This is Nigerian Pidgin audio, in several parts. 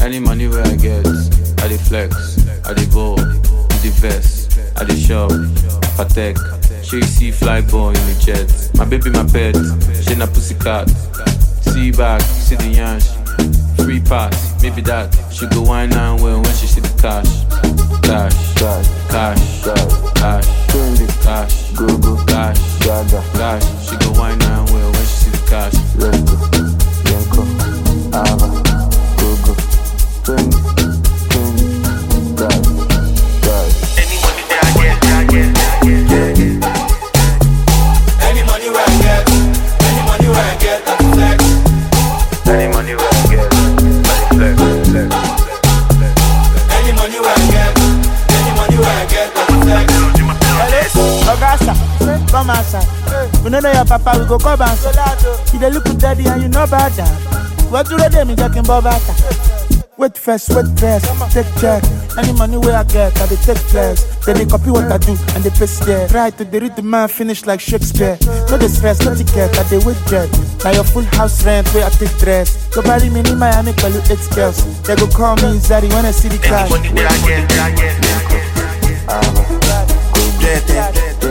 Any money where I get, I dey flex, I dey ball, in the vest, I dey shop, patek. She see fly ball in the jet. My baby, my pet, she na pussycat. See back, see the yansh. Free pass, maybe that. She go wine and well when she see the cash. Cash, Cash, cash, cash, cash, trendy, cash, go go, cash, gaga, cash. She go wine and well when she see the cash. let's go, Yenko, Ava, go go, trendy, trendy, gaga, gaga. Any money that I get, that I get, that I get, yeah, yeah. Any money where I get, any money where I get, I flex. Any money where I get, I flex, flex, flex, flex. Any money where I get, any money where I get, I flex. Oga sir, come outside. We no know your papa, we go come outside. You dey look daddy and you know about that. What do they me talking about that? Wait first, wait first, take check. Any money where I get, I dey take flex. Then they copy what I do and they paste there. Try to the read the man finish like Shakespeare. No the stress, no ticket, I dey wait jet. Now your full house rent where I take dress. Go marry me in Miami, call you eight girls. They go call me Zari when I see the Any cash. money that I get, that I get, that I get, Ava, go go, yeah, yeah.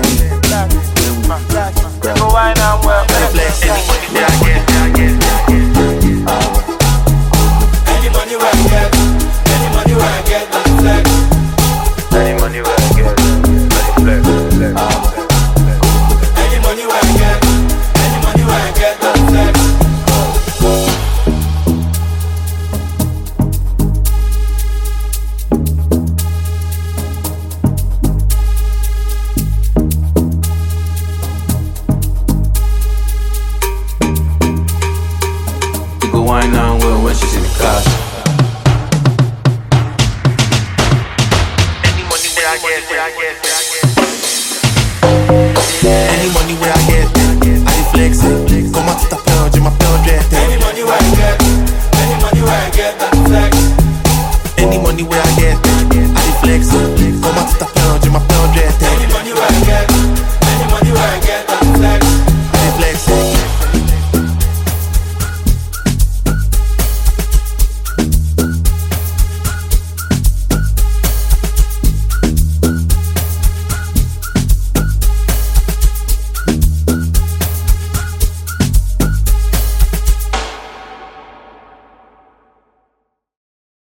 trendy, They go wine and well. Flex. Any money that I get, that I get, that I get. Ava, Any money where I get, any money where I get, I flex. any money where I get, I flex, flex, flex, flex. Any money where I get, any money where I get, I flex. She go wine and well when she see the cash. Any money that I get, that I get,